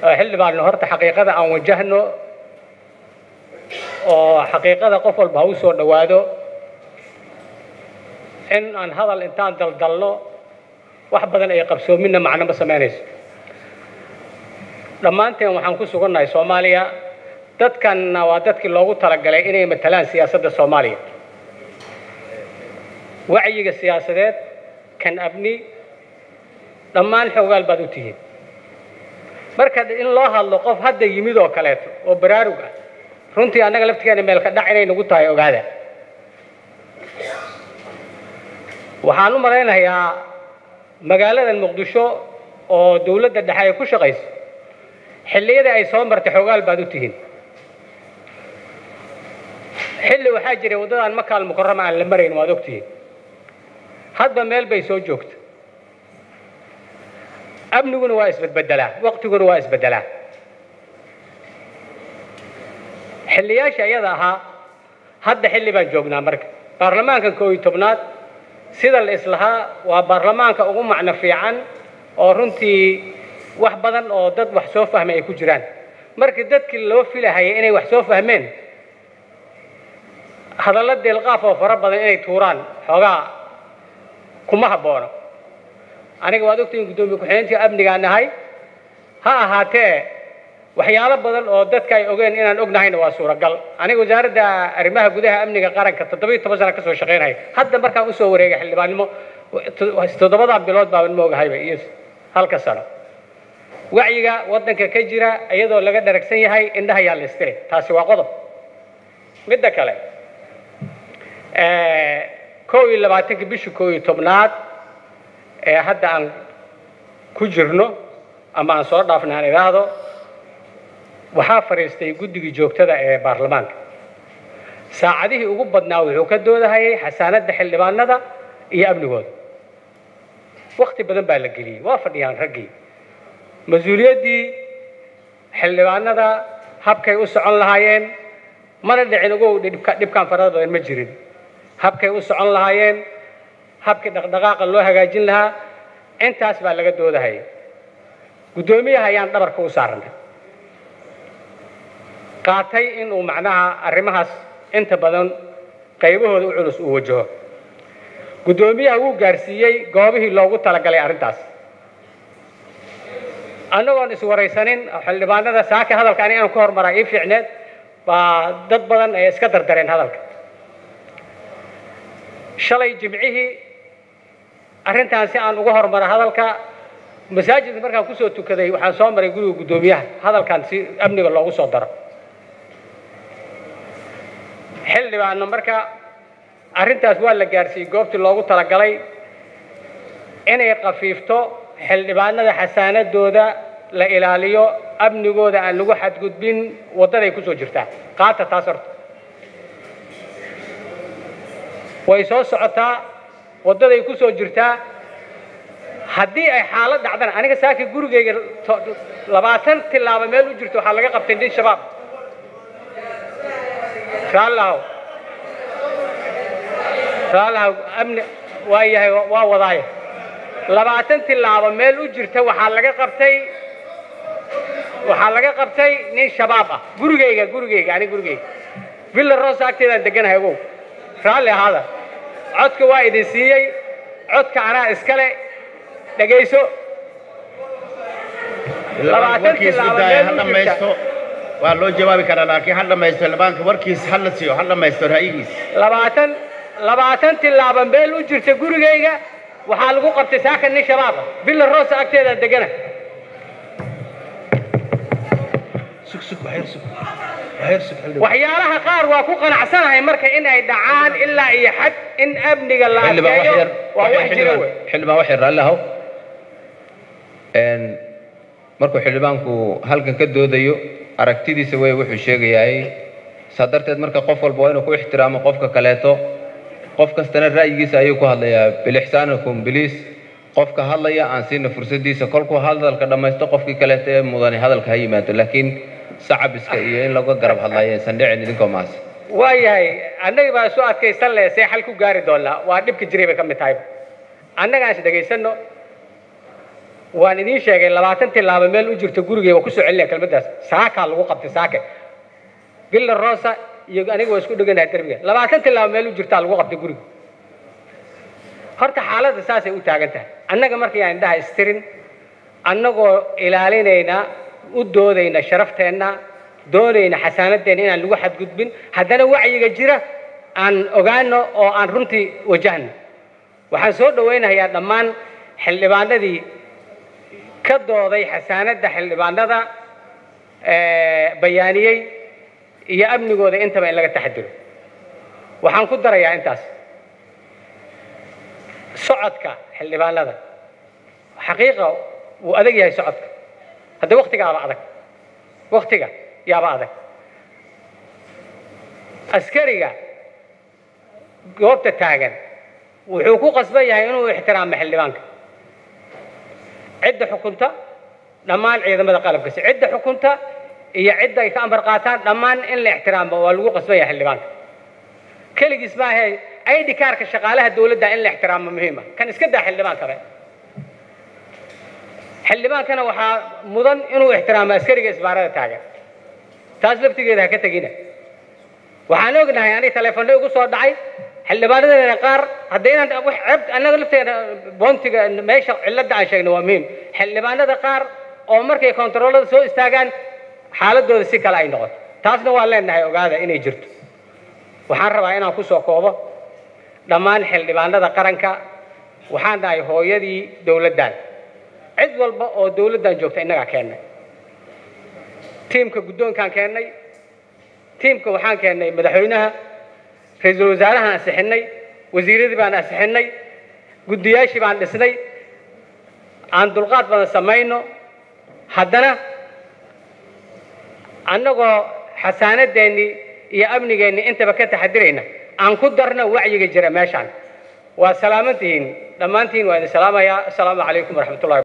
xildhibaanno horta xaqiiqada aan wajahno oo xaqiiqada qof walba ha u soo dhowaado in aan hadal intaan daldalno wax badan ay qabsoominna macno ma samaynayso dhammaanteen waxaan ku sugannahay soomaaliya dadkanna waa dadkii loogu talagalay inay matalaan siyaasadda soomaaliya wacyiga siyaasadeed kan abni dhammaan xoogaal baad u tihiin marka in loo hadlo qof hadda yimid oo kaleeto oo baraarug ah runtii annaga laftigeena meelka dhac inay nagu tahay ogaada waxaan u malaynayaa magaaladan muqdisho oo dawladda dhexe ay ku shaqayso xilliyada ay soo martay xoogaal baad u tihiin xilli waxaa jiray waddadan makaal mukarama aan la marayn waad ogtihiin hadba meel bay soo joogta amniguna waa isbedbedelaa waqtiguna waa isbedelaa xilliyaasha iyada ahaa hadda xilli baan joognaa marka baarlamaankan koo iyo tobnaad sida la islahaa waa baarlamaanka ugu macno fiican oo runtii wax badan oo dad wax soo fahmay ay ku jiraan markii dadkii loo filahayay inay wax soo fahmeen hadallo deelqaaf oo fara badan inay tuuraan xoogaa kuma habboono aniga waad ogtihiin guddoomiye ku-xigeentii amnigaan nahay ha ahaatee waxyaalo badan oo dadka ay ogeen inaan ognahayna waa suuragal aniga wasaaradda arrimaha gudaha amniga qaranka toddobiyo toban sana ka soo shaqaynaya hadda markaan usoo wareegay xildhibaannimo toddobadan bilood baaban ma ogahayba iyo halka sano wacyiga waddanka ka jira iyadoo laga dharagsan yahay indhaha yaa la istiri taasi waa qodob midda kale kow iyo labaatanka bishii kow iyo tobnaad ee hadda aan ku jirno ama aan soo dhaafna aan idhaahdo waxaa fadhiistay guddigii joogtada ee baarlamaanka saacadihii ugu badnaa wuxuu ka doodahayay xasaanadda xildhibaanada iyo amnigooda wakti badan baa la geliyey waa fadhiyaan raggii mas-uuliyaddii xildhibaanada habkay u socon lahaayeen mana dhicin ugu dhibkaan farada badan ma jirin habkay u socon lahaayeen habkii dhaqdhaqaaqa loo hagaajin lahaa intaas baa laga doodahayay guddoomiyaha ayaan dhabarka u saarnay qaatay inuu macnaha arrimahaas inta badan qaybahooda u culus uu wajaho guddoomiyaha wuu gaarsiiyey goobihii loogu talagalay arrintaas annagoon iswaraysanin xildhibaanada saaka hadalka ani aan ku hormaraa ii fiicneed baa dad badan ay iska dardareen hadalka shalay jimcihii arrintaan si aan uga hormara hadalka masaajidka markaan kusoo tukaday waxaan soo maray guriga guddoomiyaha hadalkan si amniga loogu soo daro xildhibaano marka arrintaas waa la gaarsiiyey goobtii loogu talagalay inay khafiifto xildhibaanada xasaanadooda la ilaaliyo amnigooda aan lagu xadgudbin waddaday kusoo jirtaa qaata taas horta way soo socotaa waddaday ku soo jirtaa haddii ay xaalad dhacdana aniga saaki gurigayga labaatan tilaabo meel u jirto waxaa laga qabtay nin shabaab raallahu raallahu amni waa yahay waa wadaaye labaatan tilaabo meel u jirta waxaa laga qabtay waxaa laga qabtay nin shabaab ah gurigayga gurigayga aniga gurigayga villa rosa agteedaan deganahay ogow raalli ahaada codka waa idin siiyey codka anaa iskale dhegayso labaatan tilaabo meel u jirta waa loo jawaabi karaa laakiin ha dhamaysto xildhibaanka warkiis ha la siiyo ha dhamaysto ra'yigiis labaatan labaatan tilaabo meel u jirta gurigayga waxaa lagu qabtay saaka nin shabaab ah villa rosa agteeda degana waxyaalaha qaar waa ku qanacsanahay marka in ay dhacaan ilaa iyo xad in amniga la adkeeyo waa wax jira wey xildhibaan waxay raalli ahow markuu xildhibaanku halkan ka doodayo aragtidiisa wey wuxuu sheegayahay saa darteed marka qof walba waa inuu ku ixtiraamo qofka kaleeto qof kastana ra'yigiisa ayuu ku hadlayaa bilixsaanikum biliis qofka hadlaya aan siina fursadiisa kolkuu hadalka dhammaysto qofkii kaleeto ee mudani hadalka ha yimaado laakiin sacabiska iyo in laga garab hadlayo aysan dhicin idinkoo maas waayahay annaga baa isu adkaysan leh see xal ku gaari doonaa waa dhibka jiray bay ka mid tahay annagaan is dhegaysanno waan idiin sheegay labaatan tilaabo meel u jirta gurigay waa kusoo celinaya kelmaddaas saakaa lagu qabtay saake villa rosa iyo aniga waa isku dheganahay derbiga labaatan tilaabo meel u jirtaa lagu qabtay guriga horta xaaladda saasay u taagan tahay annaga markayaan indhaha istirin annagoo ilaalinayna u doodayna sharafteenna doonayna xasaanadeenna inaan lagu xadgudbin haddana wacyiga jira aan ogaano oo aan runtii wajahno waxaan soo dhawaynayaa dhammaan xildhibaanadii ka dooday xasaanadda xildhibaanada bayaaniyey iyo amnigooda intaba in laga taxadiro waxaan ku darayaa intaas socodka xildhibaanada xaqiiqa wuu adag yahay socodka hadda waktigaaba adag waktiga yaaba adag askariga goobta taagan wuxuu ku qasban yahay inuu ixtiraamo xildhibaanka cidda xukunta dhammaan ciidamada qalabka si cidda xukunta iyo cidda ay ka amar qaataan dhammaan in la ixtiraamo waa lagu qasban yahay xildhibaanka keligiis maahe id kaarka shaqaalaha dawladda in la ixtiraamo muhiima kan iska daa xildhibaan kale xildhibaankana waxaa mudan inuu ixtiraamo askariga isbaarada taagan taas laftigeeda ha ka tegina waxaan ognahay aniga taleefanno igu soo dhacay xildhibaanadeena qaar haddaynan wax ceeb annaga lafteena boontiga meesha cilladda aan sheegna waa muhiim xildhibaanada qaar oo markay kontaroolada soo istaagaan xaaladooda si kale ay noqoto taasna waan leenahay ogaada inay jirto waxaan rabaa inaan ku soo koobo dhammaan xildhibaanada qaranka waxaan nahay hooyadii dowladdan cid walba oo dowladdan joogta innagaa keennay tiimka guddoonkaan keennay tiimka waxaan keennay madaxweynaha ra-iisul wasaarahaan ansixinay wasiiradii baan ansixinay guddiyaashii baan dhisnay aan dulqaad badan samayno haddana annagoo xasaanadeennii iyo amnigeennii intaba ka taxadirayna aan ku darno wacyiga jira meeshaan waa salaamantihiin dhammaantiin waa idin salaamayaa assalaamu calaykum waraxmatullahi